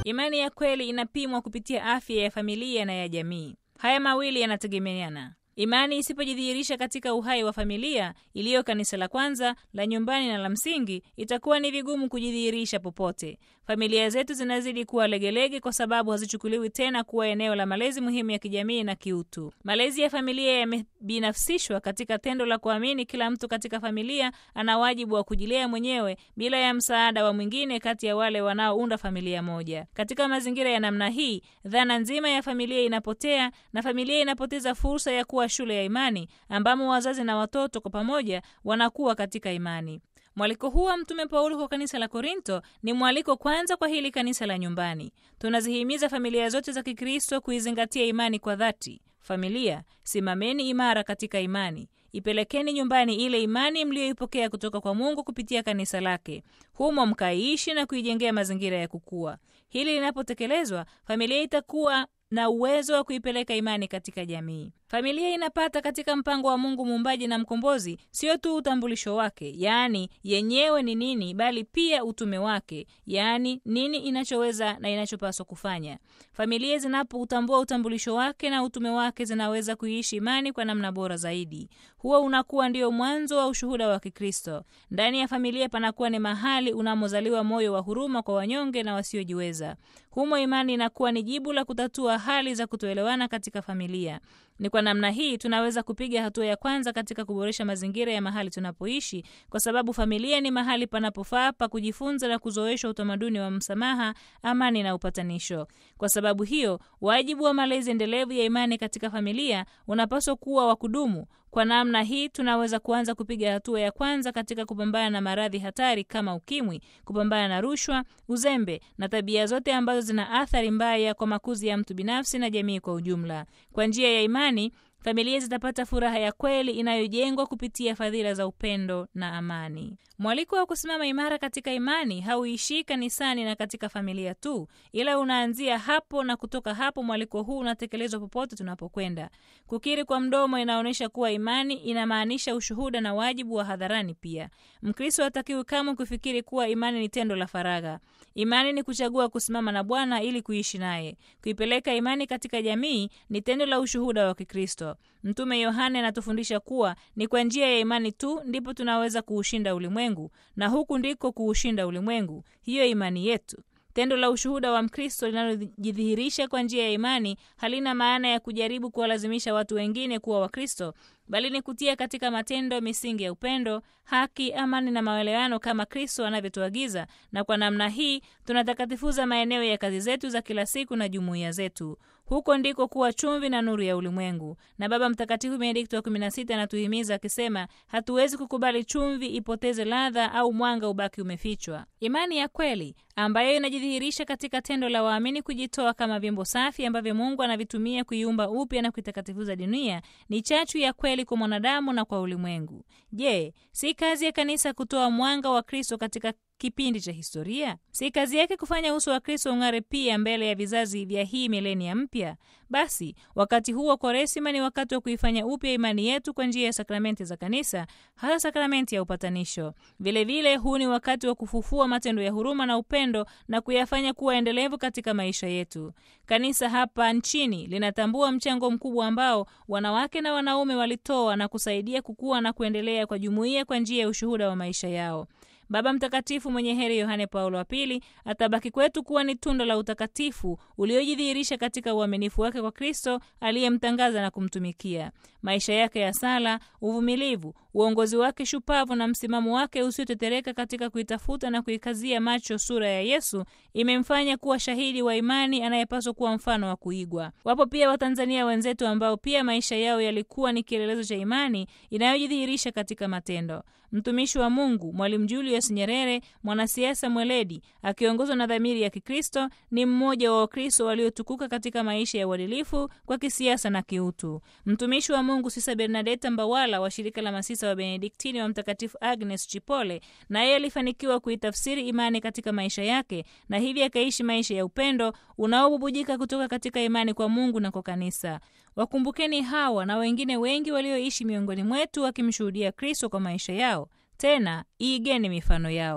Imani ya kweli inapimwa kupitia afya ya familia na ya jamii. Haya mawili yanategemeana. Imani isipojidhihirisha katika uhai wa familia iliyo kanisa la kwanza la nyumbani na la msingi, itakuwa ni vigumu kujidhihirisha popote. Familia zetu zinazidi kuwa legelege kwa sababu hazichukuliwi tena kuwa eneo la malezi muhimu ya kijamii na kiutu. Malezi ya familia yamebinafsishwa katika tendo la kuamini kila mtu katika familia ana wajibu wa kujilea mwenyewe bila ya msaada wa mwingine kati ya wale wanaounda familia moja. Katika mazingira ya namna hii, dhana nzima ya familia inapotea na familia inapoteza fursa ya kuwa shule ya imani ambamo wazazi na watoto kwa pamoja wanakuwa katika imani. Mwaliko huu wa Mtume Paulo kwa kanisa la Korinto ni mwaliko kwanza kwa hili kanisa la nyumbani. Tunazihimiza familia zote za Kikristo kuizingatia imani kwa dhati. Familia, simameni imara katika imani, ipelekeni nyumbani ile imani mliyoipokea kutoka kwa Mungu kupitia kanisa lake, humo mkaiishi na kuijengea mazingira ya kukua. Hili linapotekelezwa, familia itakuwa na uwezo wa kuipeleka imani katika jamii. Familia inapata katika mpango wa Mungu muumbaji na mkombozi sio tu utambulisho wake, yaani yenyewe ni nini, bali pia utume wake, yaani nini inachoweza na inachopaswa kufanya. Familia zinapoutambua utambulisho wake na utume wake, zinaweza kuiishi imani kwa namna bora zaidi. Huo unakuwa ndio mwanzo wa ushuhuda wa Kikristo. Ndani ya familia panakuwa ni mahali unamozaliwa moyo wa huruma kwa wanyonge na wasiojiweza. Humo imani inakuwa ni jibu la kutatua hali za kutoelewana katika familia. Ni kwa namna hii tunaweza kupiga hatua ya kwanza katika kuboresha mazingira ya mahali tunapoishi, kwa sababu familia ni mahali panapofaa pa kujifunza na kuzoeshwa utamaduni wa msamaha, amani na upatanisho. Kwa sababu hiyo, wajibu wa malezi endelevu ya imani katika familia unapaswa kuwa wa kudumu. Kwa namna hii tunaweza kuanza kupiga hatua ya kwanza katika kupambana na maradhi hatari kama ukimwi, kupambana na rushwa, uzembe na tabia zote ambazo zina athari mbaya kwa makuzi ya mtu binafsi na jamii kwa ujumla. Kwa njia ya imani familia zitapata furaha ya kweli inayojengwa kupitia fadhila za upendo na amani. Mwaliko wa kusimama imara katika imani hauishii kanisani na katika familia tu, ila unaanzia hapo, na kutoka hapo mwaliko huu unatekelezwa popote tunapokwenda. Kukiri kwa mdomo inaonyesha kuwa imani inamaanisha ushuhuda na wajibu wa hadharani pia. Mkristo hatakiwi kamwe kufikiri kuwa imani ni tendo la faragha. Imani ni kuchagua kusimama na Bwana ili kuishi naye. Kuipeleka imani katika jamii ni tendo la ushuhuda wa Kikristo. Mtume Yohane anatufundisha kuwa ni kwa njia ya imani tu ndipo tunaweza kuushinda ulimwengu, na huku ndiko kuushinda ulimwengu, hiyo imani yetu. Tendo la ushuhuda wa Mkristo linalojidhihirisha kwa njia ya imani halina maana ya kujaribu kuwalazimisha watu wengine kuwa Wakristo, bali ni kutia katika matendo misingi ya upendo, haki, amani na maelewano kama Kristo anavyotuagiza. Na kwa namna hii tunatakatifuza maeneo ya kazi zetu za kila siku na jumuiya zetu. Huko ndiko kuwa chumvi na nuru ya ulimwengu. Na Baba Mtakatifu Benedikto wa 16 anatuhimiza akisema, hatuwezi kukubali chumvi ipoteze ladha au mwanga ubaki umefichwa. Imani ya kweli ambayo inajidhihirisha katika tendo la waamini kujitoa kama vyombo safi ambavyo Mungu anavitumia kuiumba upya na kuitakatifuza dunia ni chachu ya kweli kwa mwanadamu na kwa ulimwengu. Je, si kazi ya kanisa kutoa mwanga wa Kristo katika kipindi cha historia? Si kazi yake kufanya uso wa Kristo ung'are pia mbele ya vizazi vya hii milenia mpya? Basi wakati huu wa Kwaresima ni wakati wa kuifanya upya imani yetu kwa njia ya sakramenti za kanisa, hasa sakramenti ya upatanisho. Vilevile, huu ni wakati wa kufufua matendo ya huruma na upendo na kuyafanya kuwa endelevu katika maisha yetu. Kanisa hapa nchini linatambua mchango mkubwa ambao wanawake na wanaume walitoa na kusaidia kukua na kuendelea kwa jumuiya kwa njia ya ushuhuda wa maisha yao. Baba Mtakatifu mwenye heri Yohane Paulo wa Pili atabaki kwetu kuwa ni tunda la utakatifu uliojidhihirisha katika uaminifu wake kwa Kristo aliyemtangaza na kumtumikia. Maisha yake ya sala, uvumilivu, uongozi wake shupavu na msimamo wake usiotetereka katika kuitafuta na kuikazia macho sura ya Yesu imemfanya kuwa shahidi wa imani anayepaswa kuwa mfano wa kuigwa. Wapo pia Watanzania wenzetu ambao pia maisha yao yalikuwa ni kielelezo cha imani inayojidhihirisha katika matendo. Mtumishi wa Mungu Mwalimu Julius Nyerere, mwanasiasa mweledi akiongozwa na dhamiri ya Kikristo, ni mmoja wa Wakristo waliotukuka katika maisha ya uadilifu kwa kisiasa na kiutu. Mtumishi wa Mungu Sisa Bernadeta Mbawala wa shirika la masisa wa Benediktini wa Mtakatifu Agnes Chipole, naye alifanikiwa kuitafsiri imani katika maisha yake na hivi akaishi maisha ya upendo unaobubujika kutoka katika imani kwa Mungu na kwa kanisa. Wakumbukeni hawa na wengine wengi walioishi miongoni mwetu wakimshuhudia Kristo kwa maisha yao. Tena iigeni mifano yao.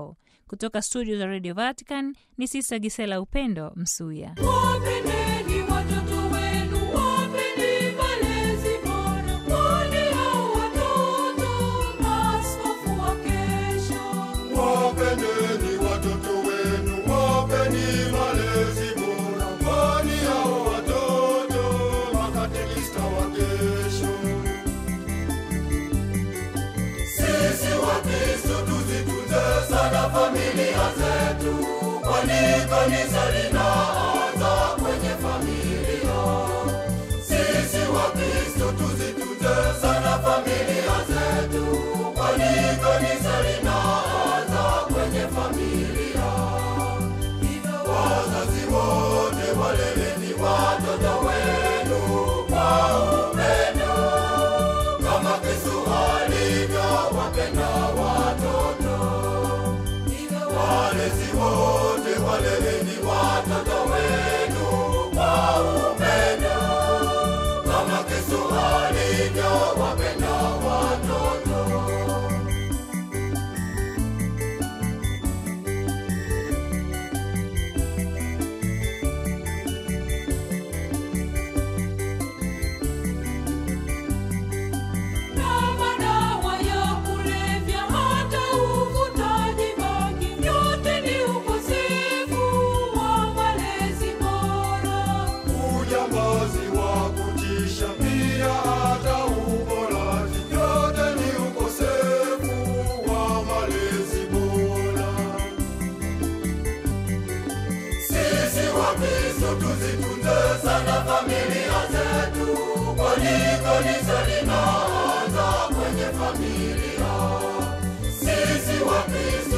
Kutoka studio za Radio Vatican ni Sista Gisela Upendo Msuya. Wapendeni watoto wenu, wapeni malezi bora, kwani hao watoto maaskofu wa kesho. Wapendeni watoto wenu, wapeni malezi bora, kwani hao watoto makatekista wa kesho. Sisi Wakristo tuzitunze sana familia zetu, kwani kanisa linaanza kwenye familia. Sisi Wakristo tuzitunze sana familia zetu, kwani kanisa linaanza kwenye familia. Wazazi wote waleleni watoto wenu kwa upendo, kama Yesu alivyowapenda watoto. Walezi wote waleleni watoto wenu kwa upendo, kama Yesu alivyowapenda watoto. Na madawa ya kulevya, hata uvutaji bangi, yote ni ukosefu wa malezi bora. Ujambazi wa kutisha pia hata uporaji, yote ni ukosefu wa malezi bora. Sisi Wakristo tuzitunze sana familia zetu, kwani kanisa linaanza kwenye familia. Sisi Wakristo